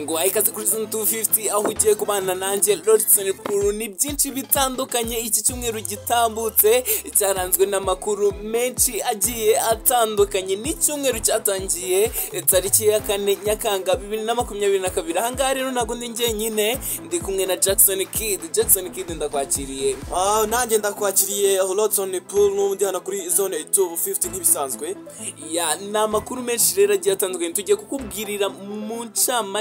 ngo wahe ikaze kuri zone 250 aho ugiye kubana nanjye Lordson Puru ni byinshi bitandukanye iki cyumweru gitambutse cyaranzwe n'amakuru menshi agiye atandukanye ni icyumweru cyatangiye tariki ya kane Nyakanga 2022 aha ngaha rero ntabwo ndi njyenyine ndi kumwe na Jackson Kid Jackson Kid ndakwakiriye Ah, nanjye ndakwakiriye Lotson Pool n'undi hano kuri zone 250 nk'ibisanzwe ya ni amakuru menshi rero agiye atandukanye tugiye kukubwirira mu ncamake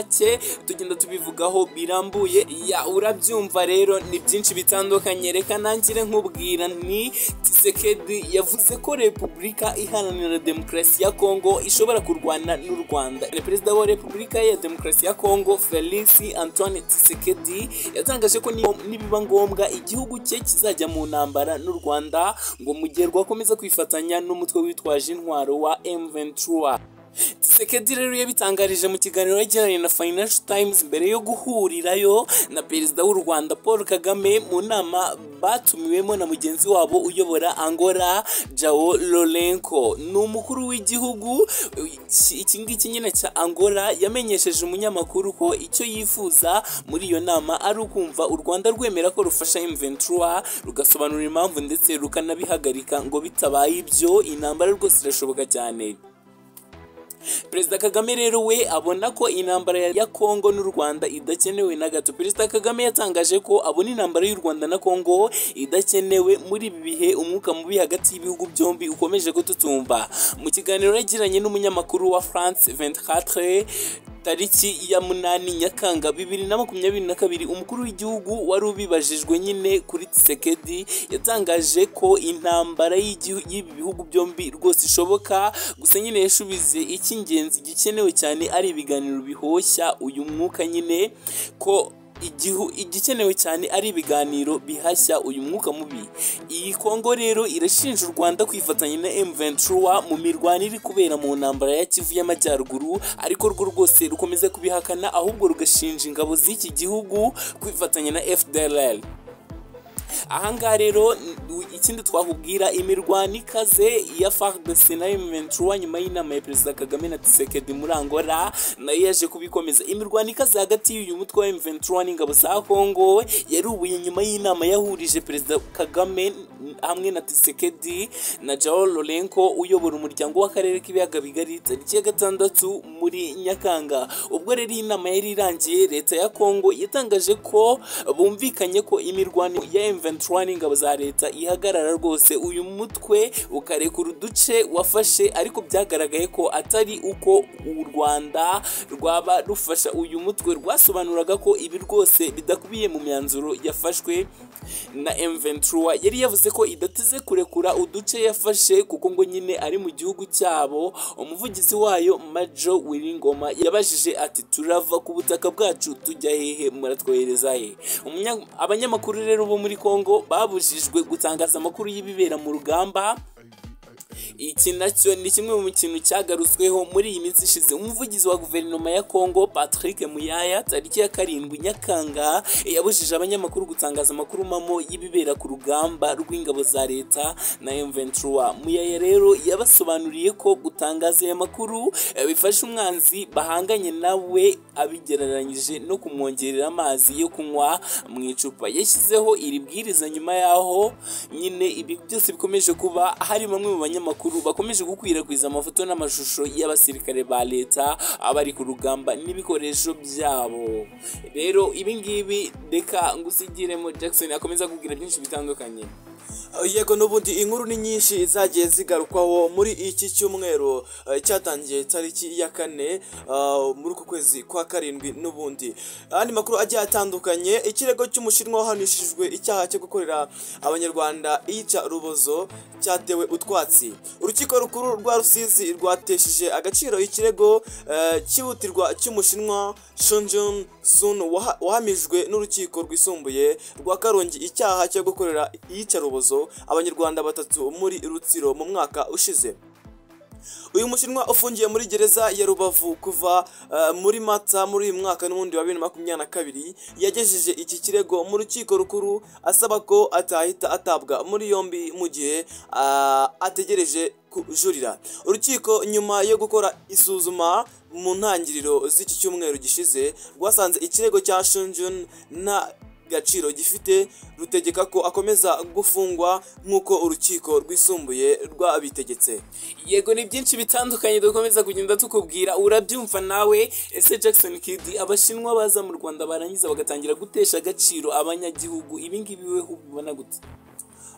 tugenda tubivugaho birambuye ya urabyumva rero ni byinshi bitandukanye reka nangire nkubwira ni Tshisekedi yavuze ko repubulika iharanira demokarasi ya Kongo ishobora kurwana n'u Rwanda Ni perezida wa repubulika ya demokarasi ya Kongo Felix Antoine Tshisekedi yatangaje ko niyo- nibiba ngombwa igihugu cye kizajya mu ntambara n'u Rwanda ngo mu gihe rwakomeza kwifatanya n'umutwe witwaje intwaro wa M23 Tshisekedi rero yabitangarije mu kiganiro yagiranye na Financial Times mbere yo guhurirayo na perezida w'u Rwanda Paul Kagame mu nama batumiwemo na mugenzi wabo uyobora Angola Joao Lourenço ni umukuru w'igihugu iki iki ngiki nyine cya Angola yamenyesheje umunyamakuru ko icyo yifuza muri iyo nama ari ukumva u Rwanda rwemera ko rufasha M23 rugasobanura impamvu ndetse rukanabihagarika ngo bitabaye ibyo intambara rwose irashoboka cyane perezida kagame rero we abona ko intambara ya kongo n'u rwanda idakenewe na gato perezida kagame yatangaje ko abona intambara y'u rwanda na kongo idakenewe muri ibi bihe umwuka mubi hagati y'ibihugu byombi ukomeje gututumba mu kiganiro yagiranye n'umunyamakuru wa france 24 tariki ya munani nyakanga bibiri na makumyabiri na kabiri umukuru w'igihugu wari ubibajijwe nyine kuri Tshisekedi yatangaje ko intambara y'igihu- y'ibi bihugu byombi rwose ishoboka gusa nyine yashubize icy'ingenzi gikenewe cyane ari ibiganiro bihoshya uyu mwuka nyine ko igihu igikenewe cyane ari ibiganiro bihashya uyu mwuka mubi iyi kongo rero irashinja u rwanda kwifatanya na m23 mu mirwano iri kubera mu ntambara ya kivu y'amajyaruguru ariko rwo rwose rukomeza kubihakana ahubwo rugashinja ingabo z'iki gihugu kwifatanya na fdlr ahangaha rero n- ikindi twakubwira imirwano ikaze ya FARDC na M23 nyuma y'inama ya perezida Kagame na Tshisekedi muri Angola nayo yaje kubikomeza imirwano ikaze hagati y'uyu mutwe wa M23 n'ingabo za Kongo yarubuye nyuma y'inama yahurije perezida Kagame n- hamwe na Tshisekedi na Joao Lourenço uyobora umuryango w'akarere k'ibiyaga bigari tariki ya gatandatu muri Nyakanga ubwo rero iyi nama yari irangiye leta ya Kongo yatangaje ko bumvikanye ko imirwano ya M23 n'ingabo za leta ihagarara rwose uyu mutwe ukarekura uduce wafashe ariko byagaragaye ko atari uko u Rwanda rwaba rufasha uyu mutwe rwasobanuraga ko ibi rwose bidakubiye mu myanzuro yafashwe na M23 yari yavuze ko idateze kurekura uduce yafashe kuko ngo nyine ari mu gihugu cyabo umuvugizi wayo Major Wiringoma yabajije ati turava ku butaka bwacu tujya hehe muratwohereza he Umunya- abanyamakuru rero bo muri Kongo babujijwe gutangaza amakuru y'ibibera mu rugamba iki nacyo ni kimwe mu kintu cyagarutsweho muri iyi minsi ishize umuvugizi wa guverinoma ya Kongo Patrick Muyaya tariki ya karindwi Nyakanga yabujije abanyamakuru gutangaza amakuru mamo y'ibibera ku rugamba rw'ingabo za leta na M23 Muyaya rero yabasobanuriye ko gutangaza aya makuru eh, bifasha umwanzi bahanganye nawe abigereranyije no kumwongerera amazi yo kunywa mu icupa yashyizeho iri bwiriza nyuma yaho nyine ibi byose bikomeje kuba hari bamwe mu banyamakuru bakomeje gukwirakwiza amafoto n'amashusho y'abasirikare ba leta abari ku rugamba n'ibikoresho byabo rero ibi ngibi reka ngusigiremo Jackson akomeza akubwira byinshi bitandukanye Ah, yego n'ubundi inkuru ni nyinshi zagiye zigarukwaho muri iki cyumweru ah, cyatangiye tariki ya kane ah, muri uku kwezi kwa karindwi n'ubundi andi makuru agiye atandukanye ikirego cy'umushinwa wahanishijwe icyaha cyo gukorera abanyarwanda iyica rubozo cyatewe utwatsi urukiko rukuru rwa rusizi rwatesheje agaciro ikirego eh, cyihutirwa cy'umushinwa shonjun sun waha- wahamijwe n'urukiko rwisumbuye rwa karongi icyaha cyo gukorera iyicarubozo abanyarwanda batatu muri rutsiro mu mwaka ushize uyu mushinwa ufungiye muri gereza ya rubavu kuva eh, muri mata muri uyu mwaka n'ubundi wa bibiri na makumyabiri na kabiri yagejeje iki kirego mu rukiko rukuru asaba ko atahita atabwa muri yombi mu gihe ah, ategereje kujurira urukiko nyuma yo gukora isuzuma mu ntangiriro z'iki cyumweru gishize rwasanze ikirego cya shunjun na gaciro gifite rutegeka ko akomeza gufungwa nk'uko urukiko rwisumbuye rwabitegetse yego ni byinshi bitandukanye dukomeza kugenda tukubwira urabyumva nawe ese jackson kid abashinwa baza mu rwanda barangiza bagatangira gutesha agaciro abanyagihugu ibingibi weho ubibona gute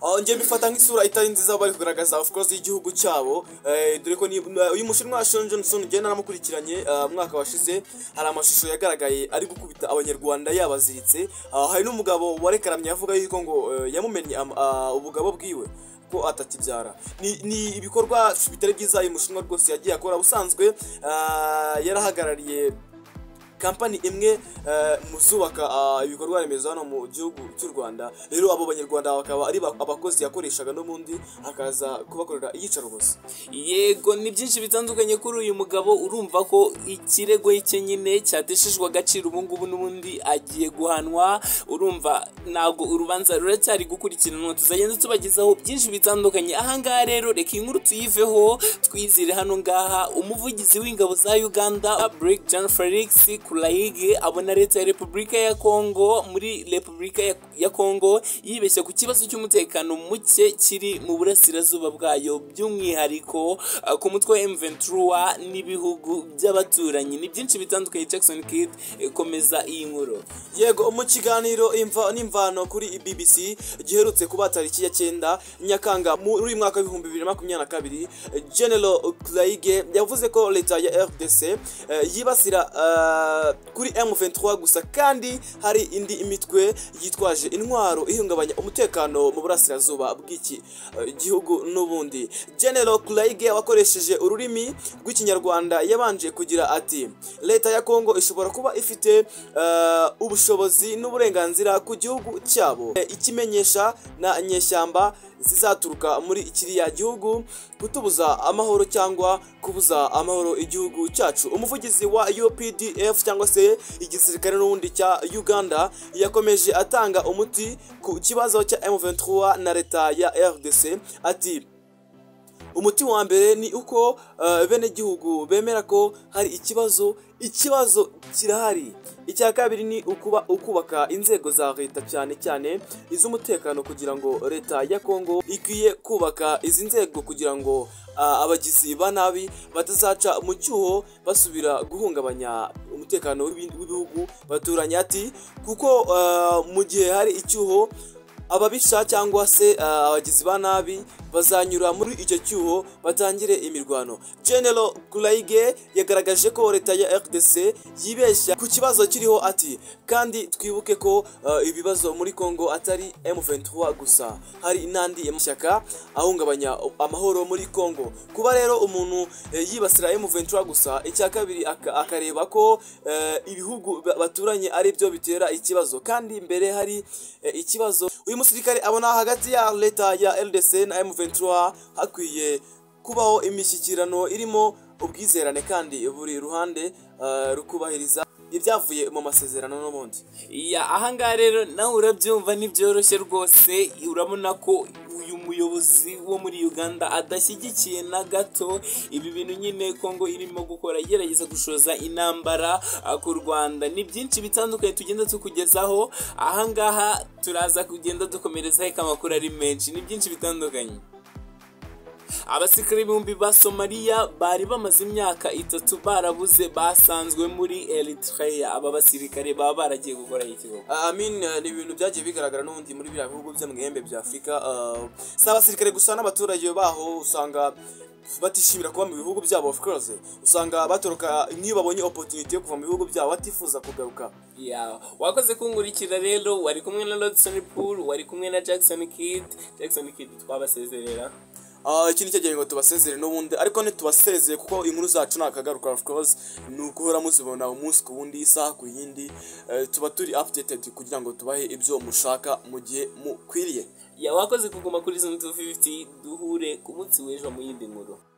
Ah, njye bifata nk'isura itari nziza bari kugaragaza of course y'igihugu cyabo eh, dore ko ni- na- uyu mushinwa wa Sean Johnson njye naramukurikiranye ah, umwaka washize hari amashusho yagaragaye ari gukubita abanyarwanda yabaziritse Ah, hari n'umugabo warekaramye yavuga yuko ngo eh, yamumennye am- ah, ubugabo bwiwe ko atakibyara ni, ni ibikorwa bitari byiza uyu mushinwa rwose yagiye akora ubusanzwe ah, yarahagarariye kampani imwe eh, mu zubaka ah, ibikorwa remezo hano mu gihugu cy'u rwanda rero abo banyarwanda bakaba ari ba- abakozi yakoreshaga n'ubundi akaza kubakorera iyicarubozo yego ni byinshi bitandukanye kuri uyu mugabo urumva ko ikirego cye nyine cyateshejwe agaciro ubu ngubu n'ubundi agiye guhanwa urumva ntabwo urubanza ruracyari gukurikiranwa tuzagenda tubagezaho byinshi bitandukanye ahangaha rero reka iyi nkuru tuyiveho twizire hano ngaha umuvugizi w'ingabo za uganda brig john felix kurayige abona leta ya repubulika ya kongo muri repubulika ya- ya kongo yibeshya ku kibazo cy'umutekano muke kiri mu burasirazuba bwayo by'umwihariko uh, ku mutwe wa M23 n'ibihugu by'abaturanyi ni byinshi bitandukanye Jackson Kid eh, komeza iyi nkuru yego mu kiganiro imva n'imvano kuri bbc giherutse kuba tariki ya cyenda nyakanga muri uyu mwaka w'ibihumbi bibiri na makumyabiri na kabiri general kurayige yavuze ko leta ya rdc eh, yibasira eh, kuri m23 gusa kandi hari indi imitwe yitwaje intwaro ihungabanya umutekano mu burasirazuba bw'iki eh, gihugu n'ubundi general kurayige wakoresheje ururimi rw'ikinyarwanda yabanje kugira ati leta ya kongo ishobora kuba ifite eh, ubushobozi n'uburenganzira ku gihugu cyabo Eh, ikimenyesha na nyeshyamba zizaturuka muri kiriya gihugu kutubuza amahoro cyangwa kubuza amahoro igihugu cyacu umuvugizi wa UPDF cyangwa se igisirikare n'ubundi cya Uganda yakomeje atanga umuti ku kibazo cya M23 na leta ya RDC ati umuti wa mbere ni uko eh, benegihugu bemera ko hari ikibazo ikibazo kirahari icya kabiri ni ukuba ukubaka inzego za leta cyane cyane iz'umutekano kugira ngo leta ya kongo ikwiye kubaka izi nzego kugira ngo ah, abagizi ba nabi batazaca mu cyuho basubira guhungabanya umutekano w'ibi- w'ibihugu baturanye ati kuko eh, mu gihe hari icyuho ababisha cyangwa se uh, abagizi ba nabi bazanyura muri icyo cyuho batangire imirwano general kurayige yagaragaje ko leta ya rdc yibeshya ku kibazo kiriho ati kandi twibuke ko uh, ibibazo muri congo atari m23 gusa hari n'andi mashyaka ahungabanya amahoro muri congo kuba rero umuntu eh, yibasira m23 gusa icya kabiri aka- akareba ko eh, ibihugu ba- baturanye ari byo bitera ikibazo kandi imbere hari eh, ikibazo uyu musirikare abona hagati ya leta ya ldc na m23 hakwiye kubaho imishyikirano irimo ubwizerane kandi buri ruhande eh, rukubahiriza ibyavuye mu masezerano n'ubundi ya ahangaha rero nawe urabyumva ntibyoroshye rwose urabona ko uyu muyobozi wo muri uganda adashyigikiye na gato ibi bintu nyine kongo irimo gukora igerageza gushoza intambara ah, ku rwanda ni byinshi bitandukanye tugenda tukugezaho ahangaha turaza kugenda dukomereza reka amakuru ari menshi ni byinshi bitandukanye abasirikare ibihumbi ba somaliya bari bamaze imyaka itatu barabuze basanzwe muri eritrea aba basirikare baba baragiye gukora ikigo I mean, eh, ni ibintu byagiye bigaragara n'ubundi muri biriya bihugu byo mu ihembe bya Afurika eh, si abasirikare gusa n'abaturage baho usanga batishimira kuba mu bihugu byabo of course usanga batoroka nk'iyo babonye opportunity yo kuva mu bihugu byabo batifuza kugaruka Yeah. wakoze kungurikira rero wari kumwe na rodson pool wari kumwe na jackson kid jackson kid twabasezerera Ah, iki ni cyo gihe ngo tubasezere n'ubundi ariko ntitubasezeye kuko inkuru zacu ntakagaruka of course ni uguhora muzibona umunsi ku wundi isaha ku yindi eh, tuba turi updated kugira ngo tubahe ibyo mushaka mu gihe mukwiriye ya wakoze kuguma kuri zone 250 duhure ku munsi w'ejo mu yindi nkuru